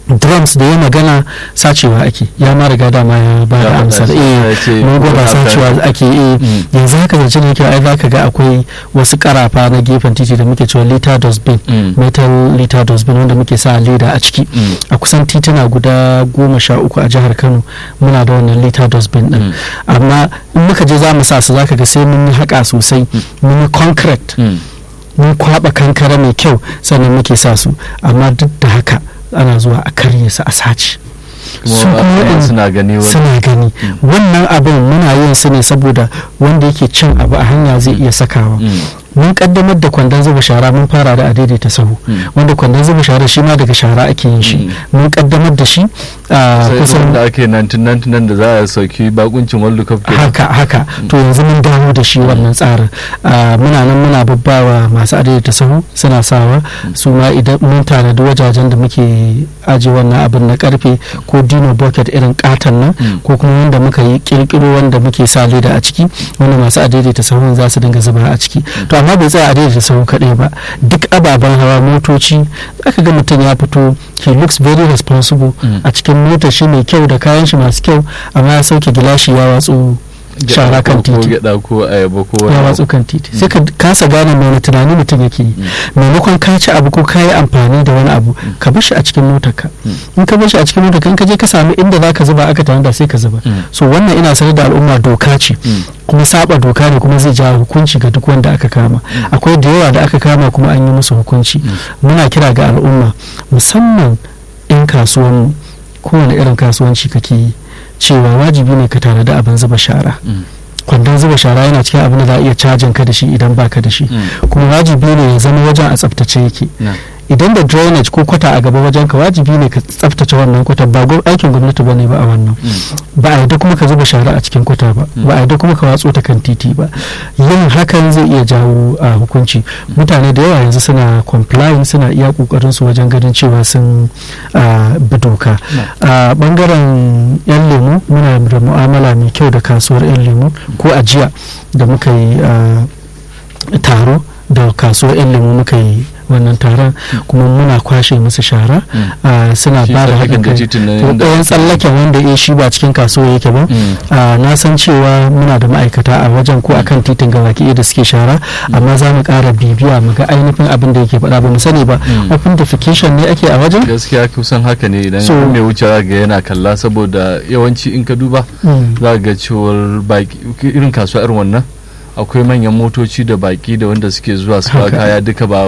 drums da ya magana sacewa ake ya ma riga dama ya ba da amsar eh mun gwada sacewa ake eh yanzu haka zance ne ai za ka ga akwai wasu karafa na gefen titi da muke cewa liter dustbin metal liter dustbin wanda muke sa leda a ciki a kusan tituna guda goma sha uku a jihar kano muna da wannan liter dustbin din amma in muka je za mu sa su za ka ga sai mun yi haka sosai mun yi concrete mun kwaba kankara mai kyau sannan muke sa su amma duk da haka ana zuwa a karye su a sace su kuma suna gani suna gani wannan abin muna yin su ne saboda wanda yake cin abu a hanya zai iya sakawa mun kaddamar da kwandon zuba shara mun fara da adaidaita sahu wanda kwandon zuba shara shi ma daga shara ake yin shi mun kaddamar da shi a kusan da ake 1999 da za a sauki bakuncin world cup haka haka to yanzu mun dawo da shi wannan tsarin muna nan muna babbawa masu adaidaita sahu suna sawa su ma idan mun tanadi wajajen da muke aje wannan abin na karfe ko dino bucket irin katon nan ko kuma wanda muka yi kirkiro wanda muke sa leda a ciki wanda masu adaidaita sahun za su dinga zuba a ciki to amma bai tsaya a daidaita sahu kaɗai ba duk ababen hawa motoci aka ga mutum ya fito he looks very responsible a cikin motar shi mai kyau da kayan shi masu kyau amma ya sauke gilashi ya watsu shara kan titi ya watsu kan titi sai ka kasa gane mai tunani mutum yake yi maimakon ka ci abu ko ka yi amfani da wani abu ka bar shi a cikin motarka in ka bar shi a cikin motarka in ka je ka samu inda za ka zuba aka tanda sai ka zuba so wannan ina sanar da al'umma doka ce kuma saba doka ne kuma zai jawo hukunci ga duk wanda aka kama akwai da yawa da aka kama kuma an yi musu hukunci muna kira ga al'umma musamman in kasuwan kowane irin kasuwanci kake yi cewa wajibi ne ka tanadi abin zuba shara kwandon zuba shara yana cikin abin da za a iya cajin ka da shi idan baka da shi kuma wajibi ne ya zama wajen a tsaftace yake idan da drainage ko kwata a gaba wajen ka wajibi ne ka tsaftace wannan kwata ba aikin gwamnati ba ne ba a wannan ba a yadda kuma ka zuba shara a cikin kwata ba ba a yadda kuma ka watso ta kan titi ba yin hakan zai iya jawo a hukunci mutane da yawa yanzu suna complying suna iya kokarin su wajen ganin cewa sun bi doka a bangaren yan lemu muna da mu'amala mai kyau da kasuwar yan lemu ko a jiya da muka yi taro da kasuwar yan lemu muka yi wannan taron kuma muna kwashe musu shara suna ba da haɗin kai ɗayan tsallaken wanda ya shi ba cikin kasuwa yake ba na san cewa muna da ma'aikata a wajen ko akan titin gabaki da suke shara amma za mu ƙara bibiya mu ga ainihin abin da yake faɗa ba mu sani ba open defecation ne ake a wajen gaskiya kusan haka ne idan mai wuce ga yana kalla saboda yawanci in ka duba za ga cewar irin kasuwa irin wannan akwai manyan motoci da baki da wanda suke zuwa su kaya duka ba